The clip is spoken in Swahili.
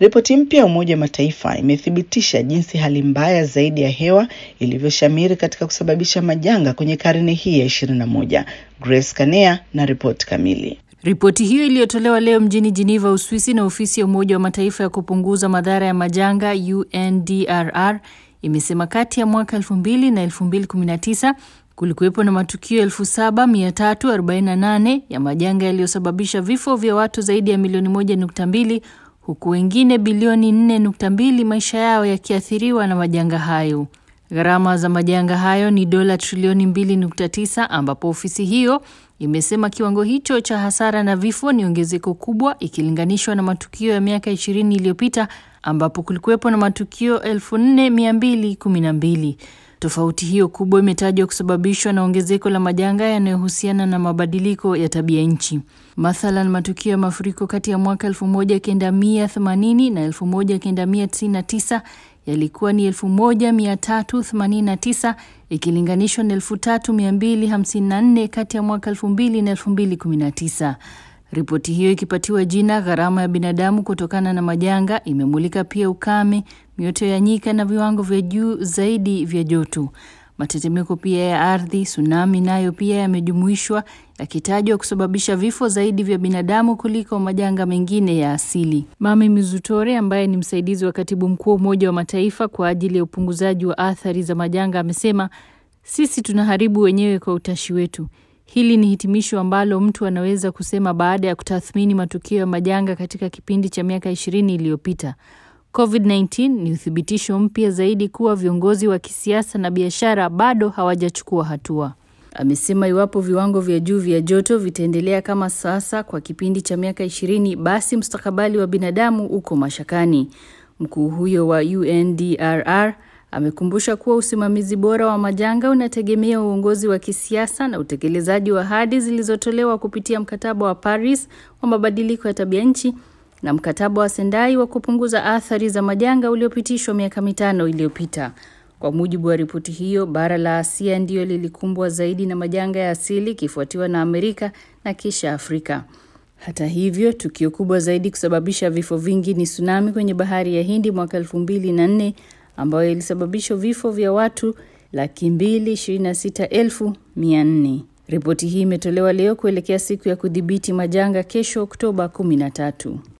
Ripoti mpya ya Umoja wa Mataifa imethibitisha jinsi hali mbaya zaidi ya hewa ilivyoshamiri katika kusababisha majanga kwenye karne hii ya ishirini na moja. Grace Kanea na ripoti kamili. Ripoti hiyo iliyotolewa leo mjini Geneva, Uswisi, na ofisi ya Umoja wa Mataifa ya kupunguza madhara ya majanga UNDRR imesema kati ya mwaka 2000 na 2019 kulikuwepo na matukio 7348 ya majanga yaliyosababisha vifo vya watu zaidi ya milioni 1.2 huku wengine bilioni 4.2 maisha yao yakiathiriwa na majanga hayo. Gharama za majanga hayo ni dola trilioni 2.9 ambapo ofisi hiyo imesema kiwango hicho cha hasara na vifo ni ongezeko kubwa ikilinganishwa na matukio ya miaka 20 iliyopita ambapo kulikuwepo na matukio 4212. Tofauti hiyo kubwa imetajwa kusababishwa na ongezeko la majanga yanayohusiana na mabadiliko ya tabia nchi. Mathalan, matukio ya mafuriko kati ya mwaka 1980 na 1999 yalikuwa ni 1389 ikilinganishwa na 3254 kati ya mwaka 2000 na 2019. Ripoti hiyo ikipatiwa jina gharama ya binadamu kutokana na majanga, imemulika pia ukame, mioto ya nyika na viwango vya juu zaidi vya joto. Matetemeko pia ya ardhi, tsunami nayo pia yamejumuishwa, yakitajwa kusababisha vifo zaidi vya binadamu kuliko majanga mengine ya asili. Mami Mizutore ambaye ni msaidizi wa katibu mkuu wa Umoja wa Mataifa kwa ajili ya upunguzaji wa athari za majanga amesema, sisi tunaharibu wenyewe kwa utashi wetu. Hili ni hitimisho ambalo mtu anaweza kusema baada ya kutathmini matukio ya majanga katika kipindi cha miaka ishirini iliyopita. COVID-19 ni uthibitisho mpya zaidi kuwa viongozi wa kisiasa na biashara bado hawajachukua hatua. Amesema iwapo viwango vya juu vya joto vitaendelea kama sasa kwa kipindi cha miaka ishirini, basi mustakabali wa binadamu uko mashakani. Mkuu huyo wa UNDRR amekumbusha kuwa usimamizi bora wa majanga unategemea uongozi wa kisiasa na utekelezaji wa ahadi zilizotolewa kupitia mkataba wa Paris wa mabadiliko ya tabia nchi na mkataba wa Sendai wa kupunguza athari za majanga uliopitishwa miaka mitano iliyopita. Kwa mujibu wa ripoti hiyo, bara la Asia ndiyo lilikumbwa zaidi na majanga ya asili ikifuatiwa na Amerika na kisha Afrika. Hata hivyo, tukio kubwa zaidi kusababisha vifo vingi ni tsunami kwenye bahari ya Hindi mwaka elfu mbili na nne ambayo ilisababisha vifo vya watu laki mbili ishirini na sita elfu mia nne. Ripoti hii imetolewa leo kuelekea siku ya kudhibiti majanga kesho Oktoba kumi na tatu.